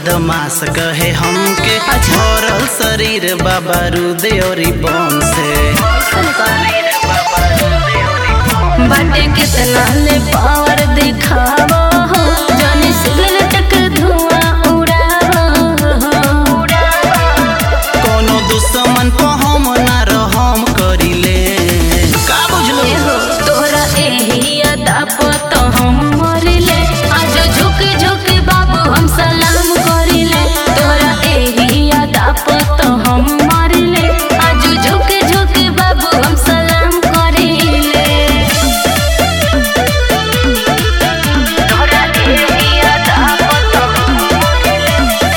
बदमाश कहे हमके भरल शरीर बाबा रुदे और बम से बाटे कितना ले पावर दिखावो हो जाने सिगरेट के धुआं उड़ावो कोनो दुश्मन को हम ना रहम करिले का बुझलो ए हो तोरा एही अदा प तो हम मरिले आज झुक झुक बाबू हम सलाम करिले तोरा एही अदा प तो हम मरिले आज झुक झुक बाबू हम सलाम करिले तोरा एही अदा प तो हम मरिले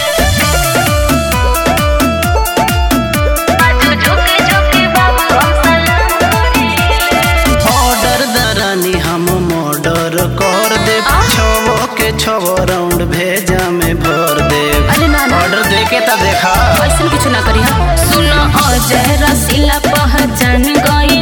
आज झुक झुक बाबू हम सलाम करिले ऑर्डर दरानी हम मर्डर कर दे छवो के छवो राउंड भेजा में भर दे अरे ना ना ऑर्डर दे के ता देखा ऐसन कुछ ना करी हम सुनो अजय रसीला पहचान गई